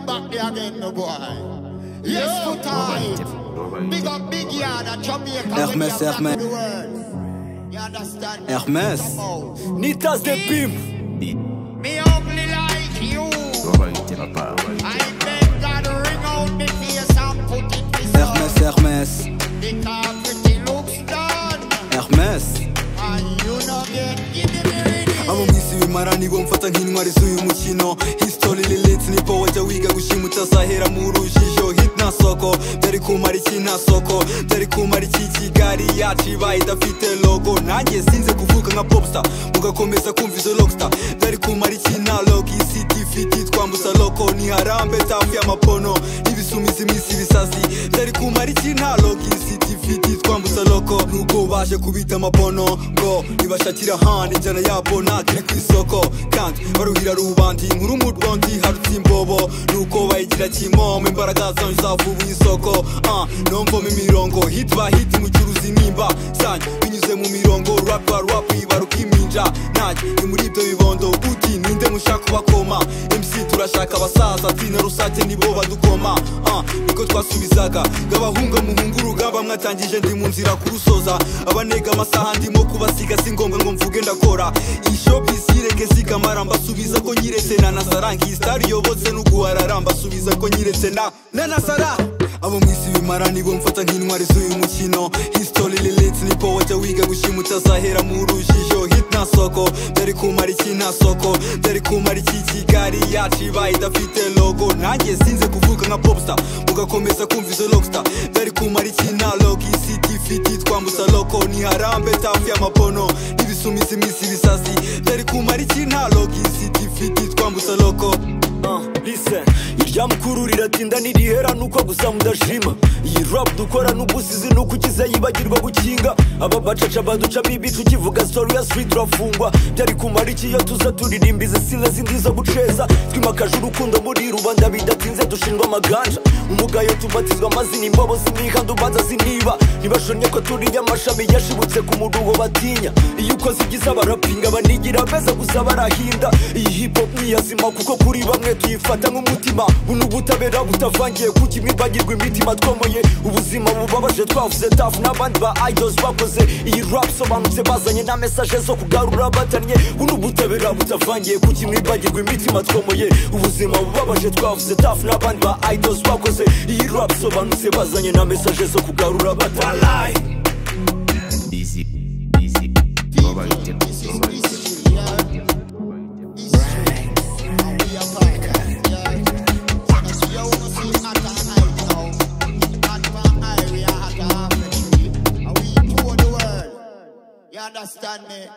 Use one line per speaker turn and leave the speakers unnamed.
back there again, no boy. Yes, for time. Big up, big yard at Jamaica. when
Hermes,
you're back
Hermes.
to the world. You understand? me?
Hermes.
Come out.
Nitas de Pim.
Me ugly like you. I beg God ring out me face and put it to
Hermes,
sun.
Hermes.
Because pretty looks done.
Hermes.
And you know get giving me ready.
abamwisi bimara nibo mfata nk'intwari z'uyu mukino history lilits nipo wajya wiga gushima utazahera mu rujijo hit nta soko byari kumara iki nta soko byari kumara iki kigali yacu ibaye idafite logo nanjye sinze kuvuka nka popstar mugakomeza kumva izo rockstar byari kumara iki nta logo isi tifiti twambuza loko ni harambe tafu y'amapono n'ibisumizi minsi ibisazi byari kumara iki nta logo isi tifiti twambuza loko nubwo baje kubita amapono ngo nibashakira handi injyana yabo ntakiri ku isoko kandi baruhira rubandi inkuru mu rwandi harutse imbobo nuko bayigira kimomo imbaraga zanyu zavuba isoko ah, nomvoma imirongo hit by hit mucuruza intimba zanyu binyuze mu mirongo rap by rap ibaruka iminja nanjye ni muri ibyo bibondo uti ninde mushaka ubakoma mc turashaka abasaza tina rusake nibo badukoma ah, niko twasubizaga ngabahunga muhunga urugamba mwatangije ndi mu nzira kurusoza abanega amasaha ndimo kubasiga si ngombwa ngo mvuge ndakora ishopisi ireke zikamara mbasubiza ko nyiretse na nasara nkisitari yobotse n'uguharara mbasubiza ko nyiretse na na nasara abo mwisi bimara nibo mfata nk'intwari z'uyu mukino history lilits nipo wajya wiga gushima utazahera mu rujijo hit nta soko byari kumara iki nta soko byari kumara iki kigali yacu ibaye idafite logo nanjye sinze kuvuka nka popstar mugakomeza kumva izo rockstar byari kumara iki nta logo isi tifiti twambuza loko ni harambe tafu y'amapono n'ibisumizi minsi ibisazi byari kumara iki nta logo isi tifiti twambuza loko
Ah, listen irya mukuru riratinda nirihera nuko gusa mudashima iyi rap dukora n'ubusizi nuko ukize yibagirwa gukinga aba bacaca baduca bibica ukivuga story ya street urafungwa byari kumara iki iyo tuza turirimba izi sile zindi zo guceza twimakaje urukundo muri rubanda bidatinze dushinjwa amaganja umugayo tubatizwa amazina imbobo z'imihanda ubanza ziniba ntibashonye ko turiya amashami yashibutse ku muruho batinya iyo ukoze ibyiza barapinga banigira beza gusa barahinda iyi hip hop ntiyazima kuko kuri bamwe tuyifata nk'umutima buno ubutabera butavangiye ku kimwe bagirwa imitima twomoye ubuzima bubabaje twavuze tafu n'abandi ba idols bakoze iyi rap sobanutse bazanye na mesaje zo kugarura abatannye buno ubutabera butavangiye ku kimwe bagirwa imitima twomoye ubuzima bubabaje twavuze tafu n'abandi ba idols bakoze iyi rap sobanutse bazanye na mesaje zo kugarura abatannye
Easy, easy. Nobody, nobody.
Understand me?